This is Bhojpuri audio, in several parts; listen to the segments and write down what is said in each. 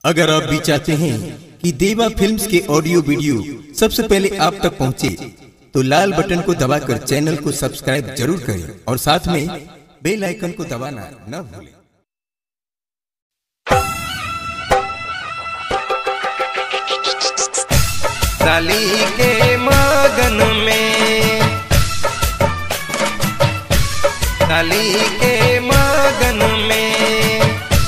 अगर आप भी चाहते हैं कि देवा फिल्म्स के ऑडियो वीडियो सबसे पहले आप तक पहुंचे, तो लाल बटन को दबाकर चैनल को सब्सक्राइब जरूर करें और साथ में बेल आइकन को दबाना न भूलें साली के मगन में साली के मगन में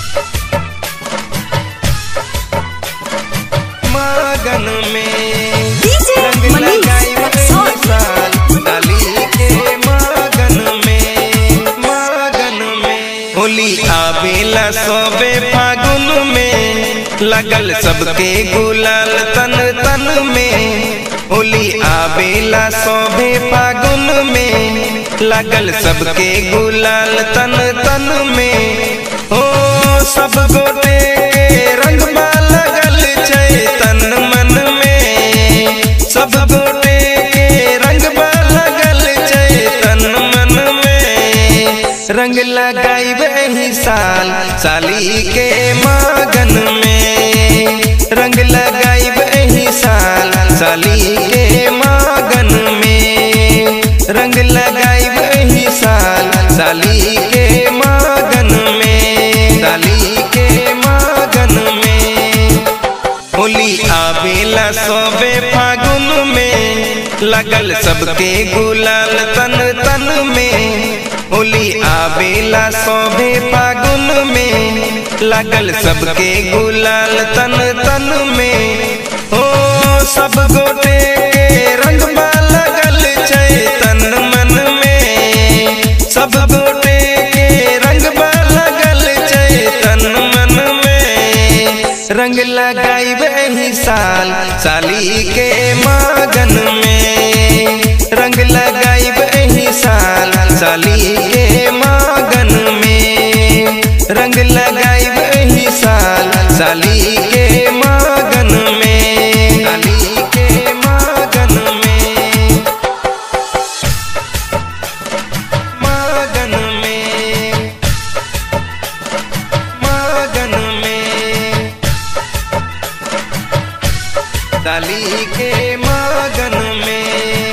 मगन में DJ रंग Manish लगाई Rexall. साल साली के मगन में मगन में होली आवेला सोबे फागुन में लगल सबके गुलाल तन तन में होली आवेला सोबे फागुन में लगल सबके गुलाल तन तन में ओ सब गोटे के रंग लगल चैतन मन में सब गोटे के रंग लगल चैतन मन में रंग लगाई वही साल साली के मगन में रंग लगाई वही साल साली के मगन में रंग लगाई वही साल साली के मगन में साली के मगन में होली आवेला सोबे फागुन में लगल सबके गुलाल तन तन में होली आवेला सोबे फागुन में लगल सबके गुलाल तन तन में ओ सब गोटे के रंग लगल चैतन मन में सब गोटे के रंग लगल चैतन मन में रंग लगाई वही साल साली के मगन में रंग लगाई वही साल साली के मगन में रंग लगाई वही साल साली के मगन में साली के मगन में मगन में मगन में साली के मगन में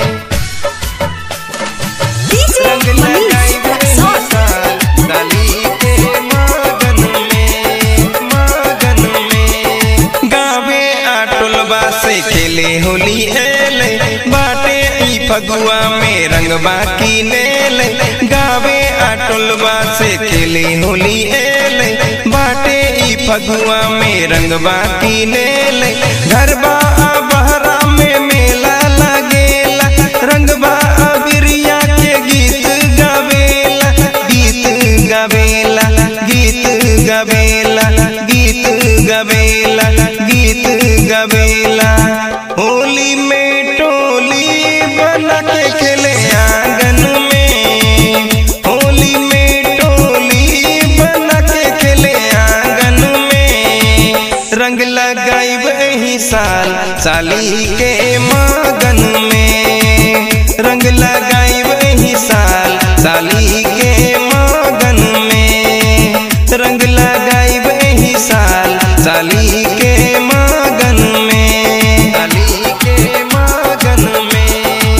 DJ रंग Manish लगाई वही Rexall. साल साली के मगन में मगन में गावे आटुलबा से खेले होली एले बाटे ई फगुआ में रंगबा की नेले गावे आटुलबा से खेले होली एले बाटे ई फगुआ में रंगबा की नेले घरबा बहरा में मेला लगेला रंगबा बिरिया के गीत गावेला गीत गावेला गीत गावेला गीत गावेला गीत गावेला होली में टोली बना के खेले आंगन में होली में टोली बना के खेले आंगन में रंग लगाई वही साल साली के मगन में रंग लगाई वही साल साली के मगन में रंग लगाई वही साल साली के मगन में साली के मगन में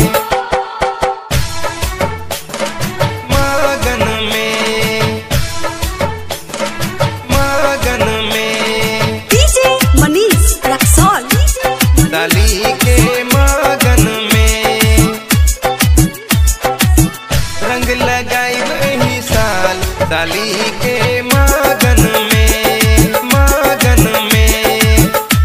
मगन में मगन में DJ Manish Rexall. साली के मगन में रंग लगाई वही साल साली के मगन में मगन में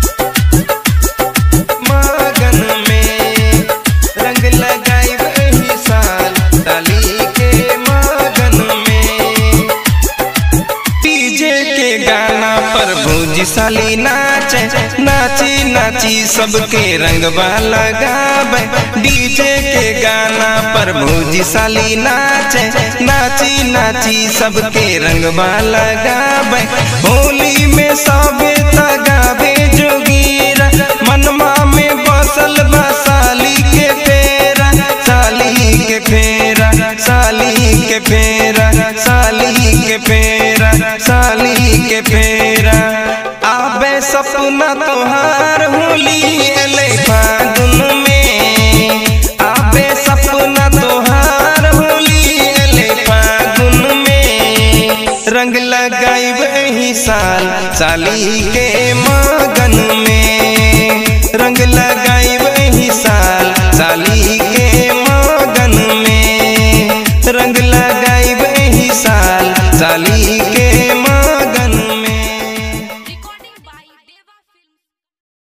मगन में रंग लगाई वही साल साली के मगन में डीजे के गाना पर भौजी साली नाचे नाची नाची सबके रंगवा लगावे डीजे के गाना पर भौजी साली नाचे नाची नाची सबके रंगवा लगावे होली में सबे तगावे जोगीरा मनमा में बसल बा साली के फेरा साली के फेरा साली के फेरा साली के फेरा साली के फेरा आबे सब सपना तोहार होली अले फागुन में आबे सपना तोहार होली अले फागुन में रंग लगाइब एही साल साली के मगन में रंग लगाइब एही साल साली के मगन में रंग लगाइब एही साल साली के